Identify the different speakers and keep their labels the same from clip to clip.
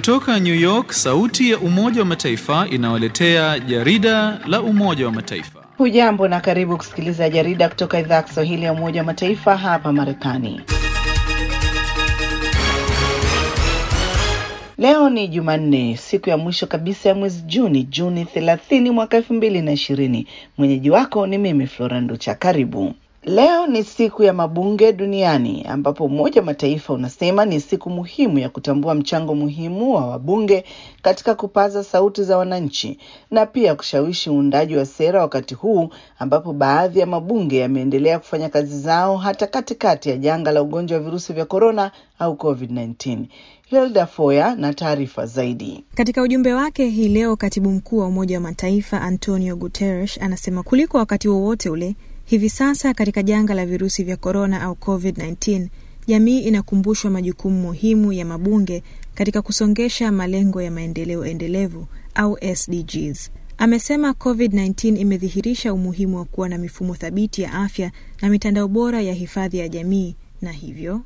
Speaker 1: Kutoka New York, sauti ya Umoja wa Mataifa inawaletea jarida la Umoja wa Mataifa.
Speaker 2: Hujambo na karibu kusikiliza jarida kutoka idhaa ya Kiswahili ya Umoja wa Mataifa hapa Marekani. Leo ni Jumanne, siku ya mwisho kabisa ya mwezi Juni, Juni 30 mwaka elfu mbili na ishirini. Mwenyeji wako ni mimi Flora Nducha. Karibu. Leo ni siku ya mabunge duniani ambapo Umoja wa Mataifa unasema ni siku muhimu ya kutambua mchango muhimu wa wabunge katika kupaza sauti za wananchi na pia kushawishi uundaji wa sera wakati huu ambapo baadhi ya mabunge yameendelea kufanya kazi zao hata katikati ya janga la ugonjwa wa virusi vya korona au COVID-19. Hilda Foya na taarifa zaidi.
Speaker 3: Katika ujumbe wake hii leo, katibu mkuu wa Umoja wa Mataifa Antonio Guterres anasema kuliko wakati wowote ule hivi sasa katika janga la virusi vya korona au COVID-19, jamii inakumbushwa majukumu muhimu ya mabunge katika kusongesha malengo ya maendeleo endelevu au SDGs. Amesema COVID-19 imedhihirisha umuhimu wa kuwa na mifumo thabiti ya afya na mitandao bora ya hifadhi ya jamii na hivyo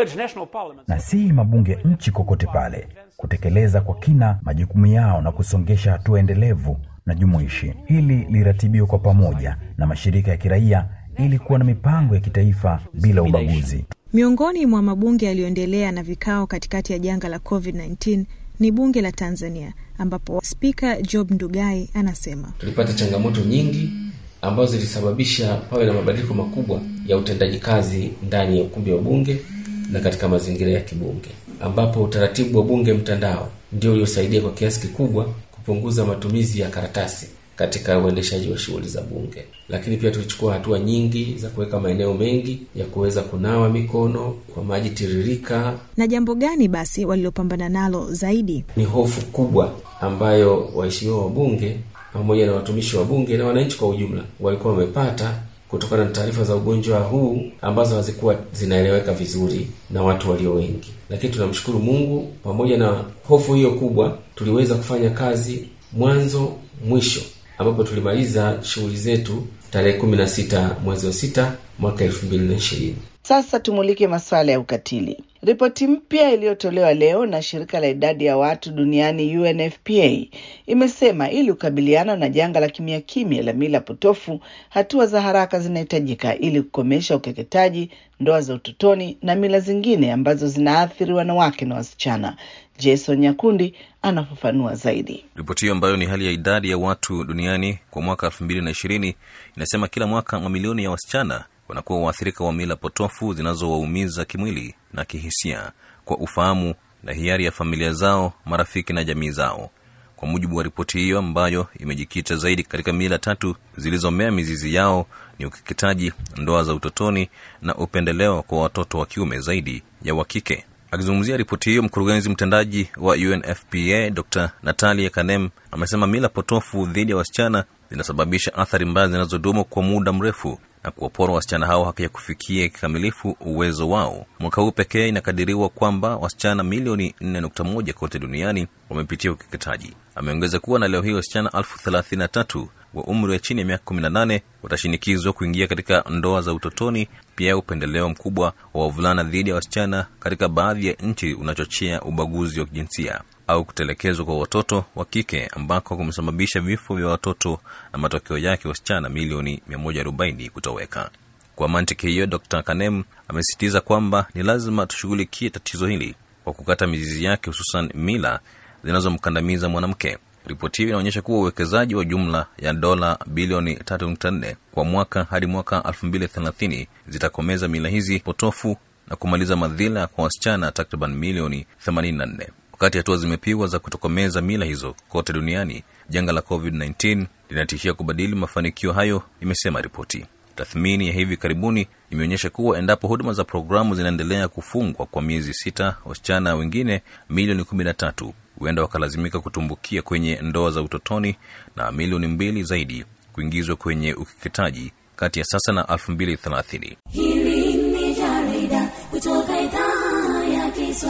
Speaker 4: na si mabunge nchi kokote pale kutekeleza kwa kina majukumu yao na kusongesha hatua endelevu na jumuishi. Hili liratibiwe kwa pamoja na mashirika ya kiraia ili kuwa na mipango ya kitaifa bila ubaguzi.
Speaker 3: Miongoni mwa mabunge yaliyoendelea na vikao katikati ya janga la COVID-19 ni bunge la Tanzania ambapo Spika Job Ndugai anasema
Speaker 5: tulipata changamoto nyingi ambazo zilisababisha pawe na mabadiliko makubwa ya utendaji kazi ndani ya ukumbi wa bunge na katika mazingira ya kibunge, ambapo utaratibu wa bunge mtandao ndio uliosaidia kwa kiasi kikubwa kupunguza matumizi ya karatasi katika uendeshaji wa shughuli za bunge. Lakini pia tulichukua hatua nyingi za kuweka maeneo mengi ya kuweza kunawa mikono kwa maji tiririka.
Speaker 3: Na jambo gani basi walilopambana nalo zaidi?
Speaker 5: Ni hofu kubwa ambayo waheshimiwa wa bunge pamoja na watumishi wa bunge na wananchi kwa ujumla walikuwa wamepata kutokana na taarifa za ugonjwa huu ambazo hazikuwa zinaeleweka vizuri na watu walio wengi. Lakini tunamshukuru Mungu, pamoja na hofu hiyo kubwa, tuliweza kufanya kazi mwanzo mwisho, ambapo tulimaliza shughuli zetu tarehe kumi na sita mwezi wa sita mwaka elfu mbili na ishirini.
Speaker 2: Sasa tumulike masuala ya ukatili. Ripoti mpya iliyotolewa leo na shirika la idadi ya watu duniani UNFPA imesema ili kukabiliana na janga la kimya kimya la mila potofu, hatua za haraka zinahitajika ili kukomesha ukeketaji, ndoa za utotoni na mila zingine ambazo zinaathiri wanawake na wasichana. Jason Nyakundi anafafanua zaidi.
Speaker 6: Ripoti hiyo ambayo ni hali ya idadi ya watu duniani kwa mwaka elfu mbili na ishirini inasema kila mwaka mamilioni ya wasichana wanakuwa waathirika wa mila potofu zinazowaumiza kimwili na kihisia kwa ufahamu na hiari ya familia zao, marafiki na jamii zao. Kwa mujibu wa ripoti hiyo ambayo imejikita zaidi katika mila tatu zilizomea mizizi yao ni ukeketaji, ndoa za utotoni na upendeleo kwa watoto wa kiume zaidi ya wa kike. Akizungumzia ripoti hiyo, mkurugenzi mtendaji wa UNFPA Dr Natalia Kanem amesema mila potofu dhidi ya wasichana zinasababisha athari mbaya zinazodumu kwa muda mrefu na kuwapora wasichana hao haki ya kufikia kikamilifu uwezo wao. Mwaka huu pekee inakadiriwa kwamba wasichana milioni 4.1 kote duniani wamepitia ukeketaji. Ameongeza kuwa na leo hii wasichana elfu thelathini na tatu wa umri wa chini ya miaka 18 watashinikizwa kuingia katika ndoa za utotoni. Pia upendeleo mkubwa wa wavulana dhidi ya wasichana katika baadhi ya nchi unachochea ubaguzi wa kijinsia au kutelekezwa kwa watoto wa kike ambako kumesababisha vifo vya watoto na matokeo yake wasichana milioni 140 kutoweka. Kwa mantiki hiyo, Dr Kanem amesisitiza kwamba ni lazima tushughulikie tatizo hili kwa kukata mizizi yake, hususan mila zinazomkandamiza mwanamke. Ripoti hiyo inaonyesha kuwa uwekezaji wa jumla ya dola bilioni 3.4 kwa mwaka hadi mwaka 2030 zitakomeza mila hizi potofu na kumaliza madhila kwa wasichana takriban milioni 84. Wakati hatua zimepigwa za kutokomeza mila hizo kote duniani, janga la COVID-19 linatishia kubadili mafanikio hayo, imesema ripoti. Tathmini ya hivi karibuni imeonyesha kuwa endapo huduma za programu zinaendelea kufungwa kwa miezi sita, wasichana wengine milioni 13 huenda wakalazimika kutumbukia kwenye ndoa za utotoni na milioni mbili zaidi kuingizwa kwenye ukeketaji kati ya sasa na 2030.
Speaker 7: Hili ni jarida kutoka idhaa ya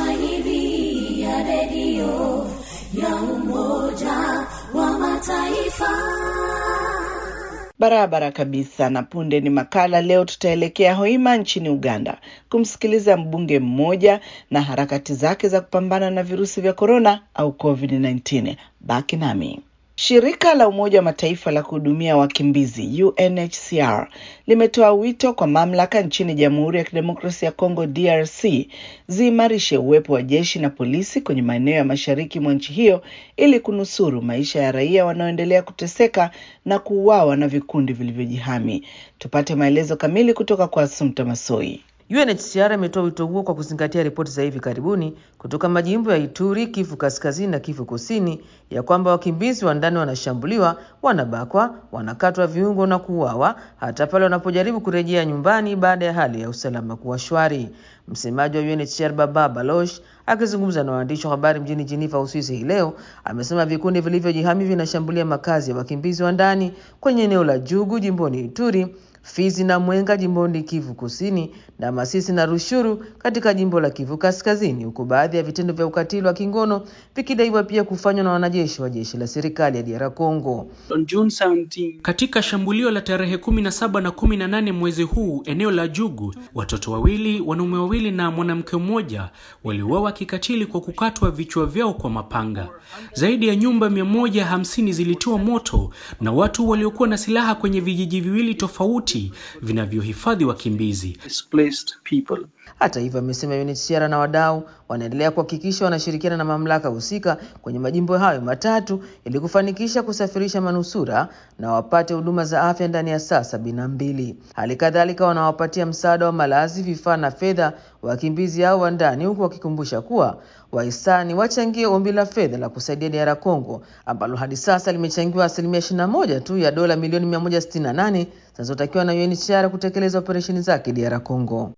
Speaker 7: Kiswahili ya redio ya Umoja wa Mataifa.
Speaker 2: Barabara kabisa. Na punde ni makala. Leo tutaelekea Hoima nchini Uganda kumsikiliza mbunge mmoja na harakati zake za kupambana na virusi vya korona au COVID-19. Baki nami. Shirika la Umoja wa Mataifa la kuhudumia wakimbizi UNHCR limetoa wito kwa mamlaka nchini Jamhuri ya Kidemokrasia ya Kongo DRC ziimarishe uwepo wa jeshi na polisi kwenye maeneo ya mashariki mwa nchi hiyo ili kunusuru maisha ya raia wanaoendelea kuteseka na kuuawa na vikundi vilivyojihami. Tupate maelezo kamili kutoka kwa Asumta Masoi.
Speaker 8: UNHCR imetoa wito huo kwa kuzingatia ripoti za hivi karibuni kutoka majimbo ya Ituri, Kivu Kaskazini na Kivu Kusini ya kwamba wakimbizi wa ndani wanashambuliwa, wanabakwa, wanakatwa viungo na kuuawa hata pale wanapojaribu kurejea nyumbani baada ya hali ya usalama kuwa shwari. Msemaji wa UNHCR Baba Baloch akizungumza na waandishi wa habari mjini Geneva, Uswisi hii leo amesema vikundi vilivyojihami vinashambulia makazi ya wakimbizi wa ndani kwenye eneo la Jugu jimboni Ituri Fizi na Mwenga jimboni Kivu Kusini na Masisi na Rushuru katika jimbo la Kivu Kaskazini, huku baadhi ya vitendo vya ukatili wa kingono vikidaiwa pia kufanywa na wanajeshi wa jeshi la serikali ya DR Congo.
Speaker 9: Katika shambulio la tarehe 17 na 18 mwezi huu eneo la Jugu, watoto wawili, wanaume wawili na mwanamke mmoja waliuawa kikatili kwa kukatwa vichwa vyao kwa mapanga. Zaidi ya nyumba 150 zilitiwa moto na watu waliokuwa na silaha kwenye vijiji viwili tofauti vinavyohifadhi wakimbizi.
Speaker 8: Hata hivyo, amesema UNHCR na wadau wanaendelea kuhakikisha wanashirikiana na mamlaka husika kwenye majimbo hayo matatu ili kufanikisha kusafirisha manusura na wapate huduma za afya ndani ya saa sabini na mbili. Hali kadhalika wanawapatia msaada wa malazi, vifaa na fedha wakimbizi hao wa ndani, huku wakikumbusha kuwa wahisani wachangie ombi la fedha la kusaidia DR Congo ambalo hadi sasa limechangiwa asilimia 21 tu ya dola milioni 168 zinazotakiwa na UNHCR kutekeleza operesheni zake DR Congo.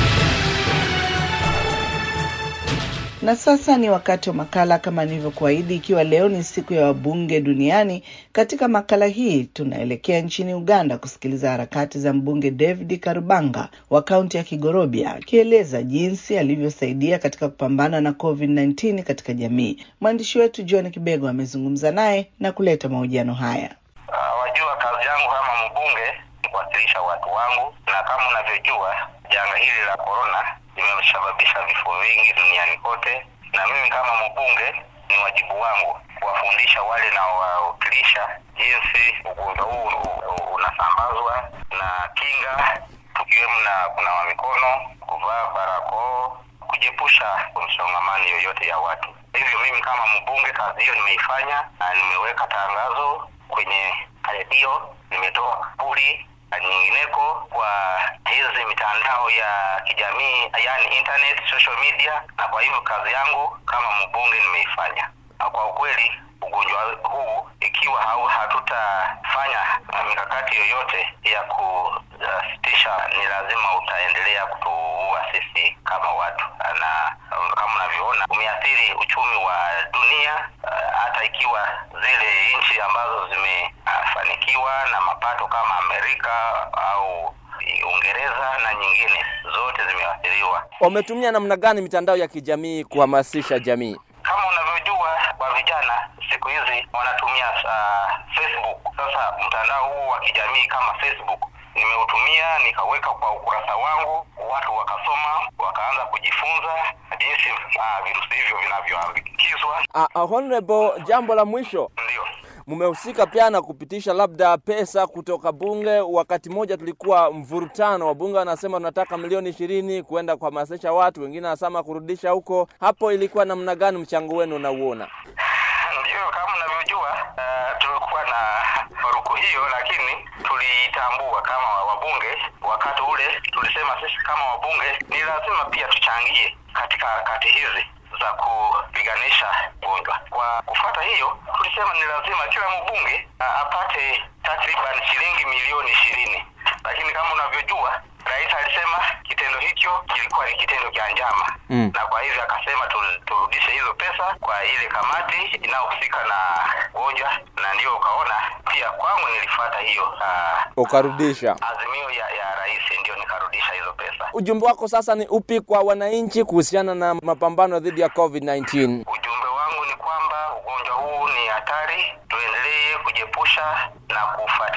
Speaker 2: Na sasa ni wakati wa makala kama nilivyokuahidi, ikiwa leo ni siku ya wabunge duniani. Katika makala hii tunaelekea nchini Uganda kusikiliza harakati za mbunge David Karubanga wa kaunti ya Kigorobia akieleza jinsi alivyosaidia katika kupambana na COVID-19 katika jamii. Mwandishi wetu John Kibego amezungumza naye na kuleta mahojiano haya.
Speaker 10: Uh, wajua kazi yangu kama mbunge ni kuwakilisha watu wangu, na kama unavyojua janga hili la korona limesababisha vifo vingi duniani kote, na mimi kama mbunge ni wajibu wangu kuwafundisha wale naowawakilisha jinsi ugonjwa huu unasambazwa na kinga, tukiwemo na kunawa mikono, kuvaa barakoa, kujiepusha msongamano yoyote ya watu. Hivyo mimi kama mbunge kazi hiyo nimeifanya, na nimeweka tangazo kwenye redio, nimetoa kapuli na nyingineko kwa hizi mitandao ya kijamii yani internet social media, na kwa hivyo kazi yangu kama mbunge nimeifanya. Na kwa ukweli ugonjwa huu ikiwa hau hatutafanya mikakati yoyote ya kusitisha, ni lazima utaendelea kutuua sisi kama watu, na kama unavyoona umeathiri uchumi wa dunia, hata ikiwa zile nchi ambazo zimefanikiwa na mapato kama Amerika au Uingereza na nyingine zote zimeathiriwa.
Speaker 11: Wametumia namna gani mitandao ya kijamii kuhamasisha jamii?
Speaker 10: Kama unavyojua kwa vijana siku hizi wanatumia uh, Facebook. Sasa mtandao huu wa kijamii kama Facebook nimeutumia nikaweka kwa ukurasa wangu, watu wakasoma, wakaanza kujifunza jinsi uh, virusi hivyo vinavyoambukizwa.
Speaker 11: Uh, uh, honorable, jambo la mwisho
Speaker 10: ndio
Speaker 11: mmehusika pia na kupitisha labda pesa kutoka bunge. Wakati mmoja tulikuwa mvurutano, wabunge wanasema tunataka milioni ishirini kwenda kuhamasisha watu, wengine wanasema kurudisha huko. Hapo ilikuwa namna gani mchango wenu unauona?
Speaker 10: Ndio, kama unavyojua, uh, tulikuwa na faruku hiyo, lakini tulitambua kama wabunge. Wakati ule tulisema sisi kama wabunge ni lazima pia tuchangie katika harakati hizi za kupiganisha ugonjwa. Kwa kufuata hiyo, tulisema ni lazima kila mbunge apate takriban shilingi milioni ishirini, lakini kama unavyojua rais alisema kitendo hicho kilikuwa ni kitendo cha njama mm. na kwa hivyo akasema turudishe hizo pesa kwa ile kamati inayohusika na ugonjwa, na ndio ukaona pia kwangu nilifuata hiyo uh,
Speaker 11: ukarudisha
Speaker 10: azimio ya, ya rais, ndio nikarudisha hizo pesa.
Speaker 11: Ujumbe wako sasa ni upi kwa wananchi kuhusiana na mapambano dhidi ya COVID-19?
Speaker 10: Ujumbe wangu ni kwamba ugonjwa huu ni hatari, tuendelee kujiepusha na kufuatilia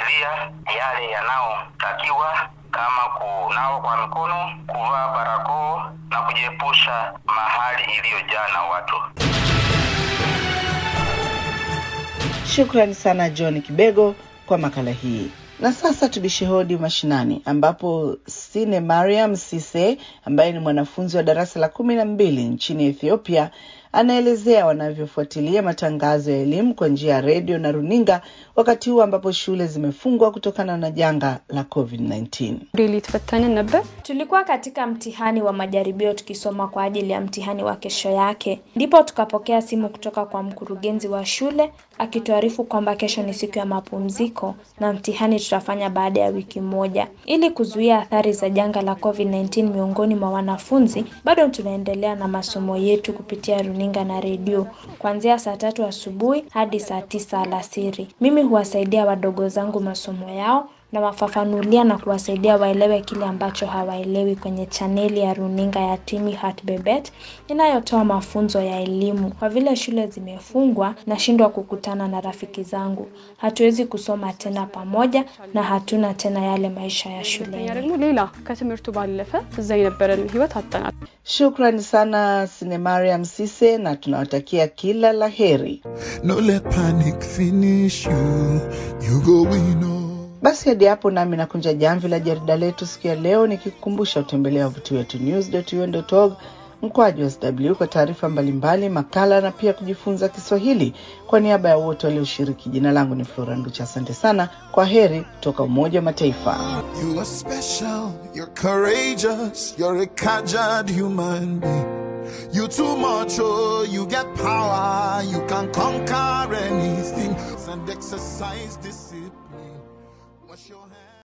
Speaker 10: kufuatilia yale yanayotakiwa kama kunawa kwa mikono, kuvaa barakoa na kujiepusha mahali iliyojaa na watu.
Speaker 2: Shukrani sana John Kibego kwa makala hii. Na sasa tubishe hodi mashinani, ambapo Sine Mariam Sise ambaye ni mwanafunzi wa darasa la kumi na mbili nchini Ethiopia anaelezea wanavyofuatilia matangazo ya elimu kwa njia ya redio na runinga wakati huu ambapo shule zimefungwa kutokana na janga la COVID-19.
Speaker 12: ሊትፈተንን ነበር። Tulikuwa katika mtihani wa majaribio tukisoma kwa ajili ya mtihani wa kesho yake, ndipo tukapokea simu kutoka kwa mkurugenzi wa shule akituarifu kwamba kesho ni siku ya mapumziko na mtihani tutafanya baada ya wiki moja. Ili kuzuia athari za janga la COVID-19 miongoni mwa wanafunzi, bado tunaendelea na masomo yetu kupitia runinga na redio kuanzia saa tatu asubuhi hadi saa tisa alasiri. Mimi huwasaidia wadogo zangu masomo yao na wafafanulia na kuwasaidia waelewe kile ambacho hawaelewi kwenye chaneli ya runinga ya Timi Heart Bebet inayotoa mafunzo ya elimu. Kwa vile shule zimefungwa, nashindwa kukutana na rafiki zangu. Hatuwezi kusoma tena pamoja na hatuna tena yale maisha ya shuleni.
Speaker 13: ደግሞ ሌላ ከትምህርቱ ባለፈ እዛ የነበረን ህይወት አጠናል።
Speaker 2: Shukrani sana Sine Mariam Sise na tunawatakia kila la heri.
Speaker 14: No let panic finish you. You go win all.
Speaker 2: Basi hadi hapo nami nakunja jamvi la jarida letu siku ya leo, nikikukumbusha utembelea wavuti wetu news.un.org mkwaju sw kwa taarifa mbalimbali, makala na pia kujifunza Kiswahili. Kwa niaba ya wote walioshiriki, jina langu ni Flora Nducha. Asante sana, kwa heri kutoka Umoja wa Mataifa.
Speaker 14: You are special. You're courageous. You're a caged human being. You too much, oh, you get power. You can conquer anything. And exercise discipline. Wash your hands.